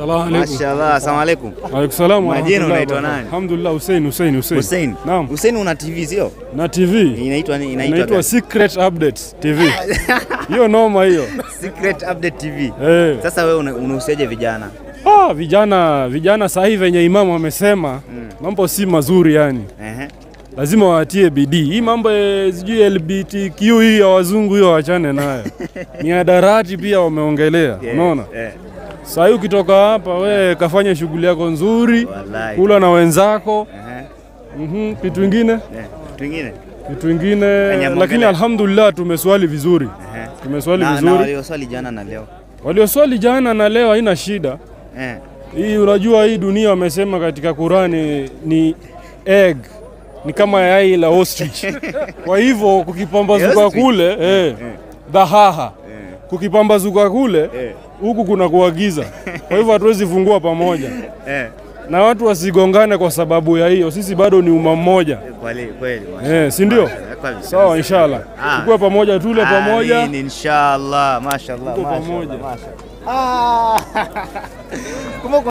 Salamu alaikum. Mashallah, asalamu alaikum. Alaikum salaam wa Majina rahmatullahi unaitwa wa barakatuh. nani? Alhamdulillah Hussein Hussein Hussein. Hussein. Naam. Hussein una TV sio? Na TV. Inaitwa ni- inaitwa Inaitwa gani? Secret Updates TV. Hiyo noma hiyo. Secret Update TV. Eh. Sasa wewe una- unahusiaje vijana? Ah, vijana vijana saa hii venye imamu amesema mambo si mazuri yani. Ehe. Lazima watie bidii. Hii mambo ya sijui LGBTQ hii ya wazungu hiyo wachane nayo. Miadarati pia wameongelea. Yeah, Unaona? eh, Saa hii ukitoka hapa we kafanya shughuli yako nzuri, Wallahi. kula na wenzako. Ehe. Mhm, kitu ingine? Eh, Kitu kingine? Kitu ingine, Kenya lakini Mongele. alhamdulillah tumeswali vizuri. Ehe. Tumeswali Na, na vizuri. walioswali jana na leo. Walioswali jana na leo haina shida. Eh. Hii unajua, hii dunia wamesema katika Qurani ni egg, ni kama yai la ostrich. Kwa hivyo kukipambazuka Ostrich? kule eh, dhahaha kukipambazuka kule Eh. huku kuna kuagiza. Kwa hivyo hatuwezi fungua pamoja Eh. na watu wasigongane kwa sababu ya hiyo. Sisi bado ni umma mmoja Kweli kweli. mashallah. eh, si ndio? Kweli. Sawa, inshallah Ah. tukue pamoja, tule pamoja. Amin, inshallah. Mashallah. Tuko mashallah, pamoja. mashallah. Ah. Kumbe